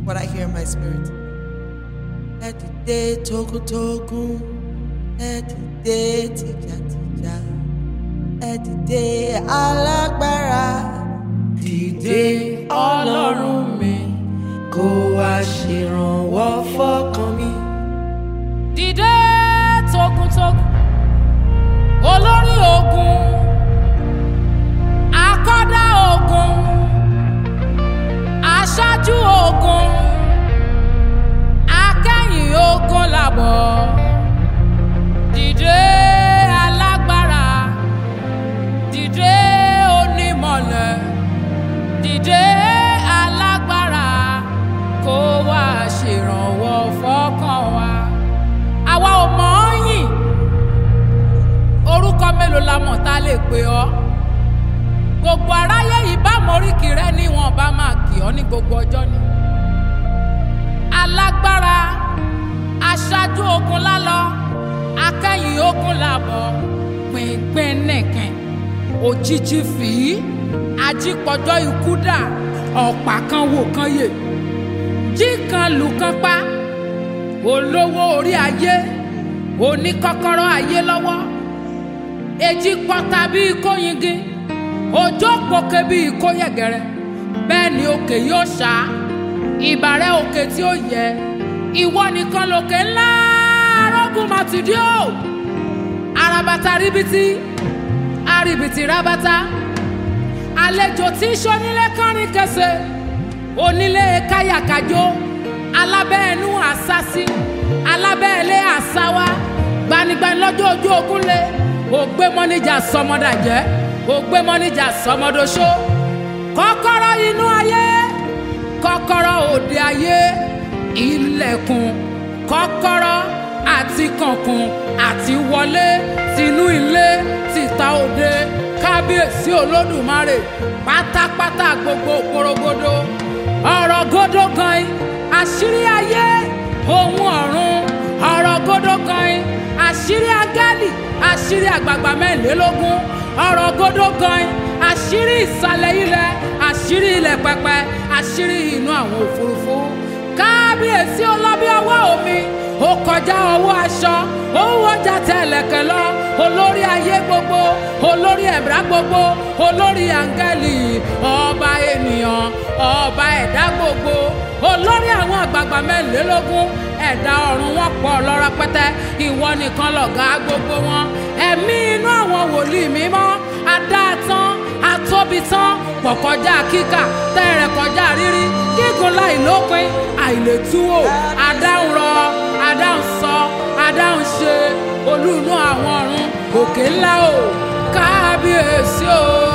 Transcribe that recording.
what I hear in my spirit. Ẹ dìde togun-togun, ẹ dìde tìjàtìjà, ẹ dìde alágbára. Dìde ọlọ́run mi kó wá ṣèrànwọ́ fọ́kàn mi. dìde togun-togun olórí ogun akọ́dá ogun aṣáájú ogun akẹ́yìn ogun làbọ̀ dìde alágbára dìde onímọ̀lẹ̀ dìde alágbára kó wá ṣèrànwọ́ fọ́kàn wa àwa ò mọ̀ ọ́ yìn orúkọ mélòó la mọ̀ tá a lè pè ọ́ gbogbo aráyé yìí bá mọ̀ríkì rẹ ní wọn bá máa kì ọ́ ní gbogbo ọjọ́ ni alágbára aṣáájú ogun lálọ akẹ́yìn ogun làbọ̀ pínpín nìkan òjijì fìí ajípọ̀jọ́ ikú dà ọ̀pá kan wò kan yè jí kan lù kan pa olówó orí ayé oníkọ́kọ́rọ́ ayé lọ́wọ́ èjì pọ́ta bíi kóyingí òjò pòkè bíi kóyẹ̀gẹ̀rẹ̀ bẹ́ẹ̀ ni òkè yóò ṣá ìbàrẹ̀ òkè tí ó yẹ ìwọ nìkan lòkè ńlá arógùn màtìdíò arabata ríbitì arìbìtì rabata àlejò tí ń ṣonílé kánrin kẹsẹ̀ onílé káyàkájó alábẹ́ẹ̀nú àsásí alábẹ́ẹ̀lé àsáwá gbanigbani lọ́jọ́ ojú ogun lé ògbé mọ́níjà sọmọdàjẹ́ ògbé mọ́níjà sọmọdọ́ṣó kọ́kọ́rọ́ inú ayé kọ́kọ́rọ́ òde ayé ilẹ̀kùn kọ́kọ́rọ́ àti kànkùn àti wọlé tinú ilé tìta òde kábíyèsí olódùmarè pátápátá gbogbo porogodo ọ̀rọ̀ gòdó gan àṣírí ayé ohun ọ̀run ọ̀rọ̀ gòdó gan àṣírí áńgẹ́lì àṣírí àgbààgbà mẹ́rìnlélógún ọ̀rọ̀ gòdó gan àṣírí ìsàlẹ̀ ilẹ̀ àṣírí ilẹ̀ pẹpẹ àṣírí inú àwọn òfurufú kábíyèsí ọlọ́bí ọwọ́ omi ó kọjá ọwọ́ aṣọ ó wọjà tẹ̀lẹ̀kẹ̀ lọ olórí ayé gbogbo olórí ẹ̀dá gbogbo olórí áńgẹ́lì ọba ènìyàn ọba ẹ̀dá gbogbo olórí àwọn àgbààgbà mẹ́rìnlélógún ẹ̀dá ọ̀run wọn pọ̀ lọ́rọ̀ pẹ́tẹ́ ìwọ nìkan lọ̀gá gbogbo wọn ẹ̀mí inú àwọn wòlíì mímọ́ adáàtán atóbi tán pọ̀ kọjá kíkà tẹ́rẹ̀ kọjá rírí gígùn láì lópin àìlétúwò adáhùn rọ adáhùn sọ adáhùn ṣe olú inú àwọn ọ̀run òkè ńlá o kábíyèsí o.